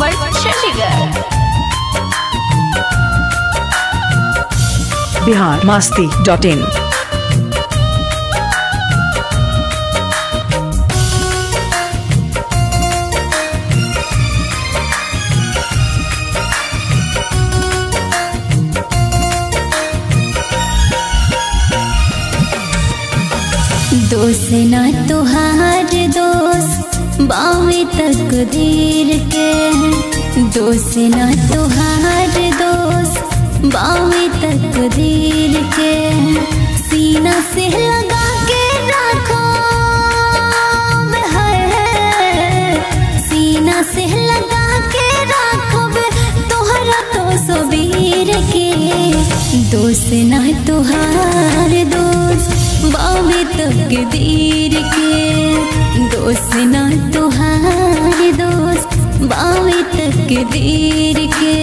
road Chandigarh Bihar Masti dot in दोष ना तुहार दोष बावे तकदीर के दोष ना तुहार दोष बावे तकदीर के सीना से लगा के रखो है सीना से लगा के रखो तोहरा तो सबीर के दोष ना तुहार दोष बावे तकदीर के दोस्त ना तुहार दोस्त बावे तकदीर के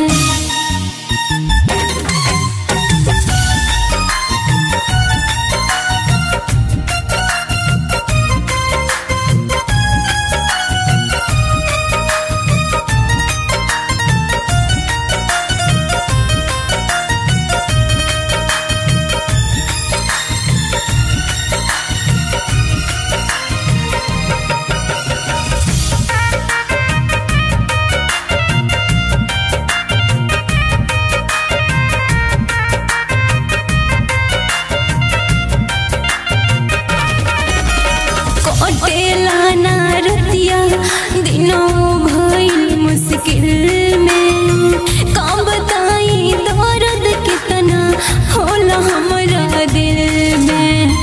कटेला ना रतिया दिनों भइल मुश्किल में काम बताई दर्द कितना होला हमरा दिल में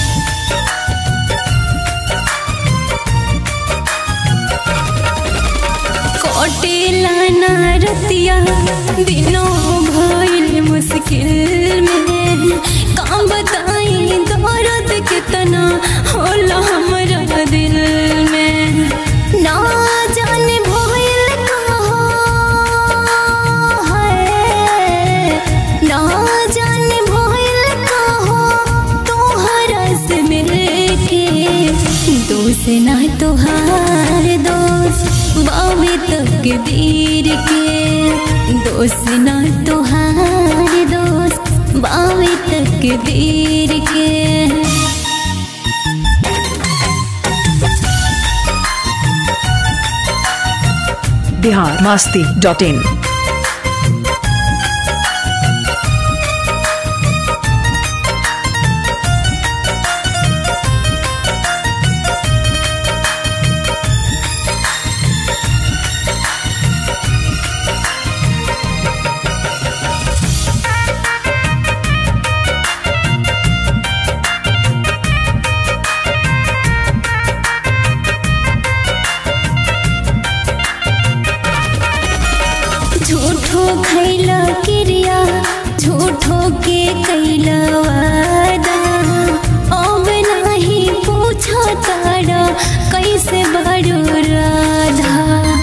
कटेला ना रतिया दिनों भइल मुश्किल में काम बताई दर्द कितना होला हमरा दिल में ना जाने भइल कहो है ना जाने भइल कहो तोहरा से मिलके दोस्त ना तोहार दोस्त बावे तकदीर के दोस्त ना तोहार दोस्त बावे तकदीर के बिहार मास्ती डॉट इन झूठो खैला क्रिया झूठो के कैला वादा अब नहीं पूछा तारा कैसे बड़ो राधा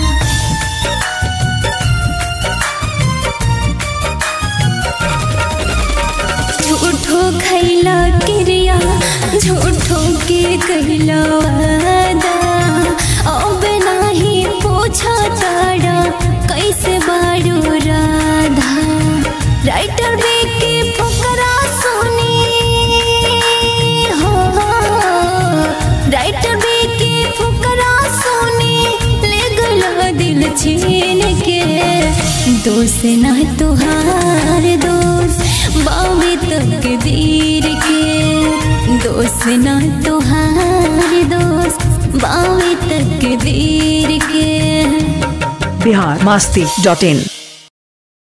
झूठो खैला क्रिया झूठो के कैला वादा अब नहीं पूछा तारा कैसे बारू राधा राइटर के फकरा सुनी हो राइटर के फकरा सुनी ले गला दिल छीन के दोस्त ना तुहार दोस्त बावे तकदीर के दोस्त ना तुहार दोस्त बावे तकदीर के बिहार मास्ती डॉट इन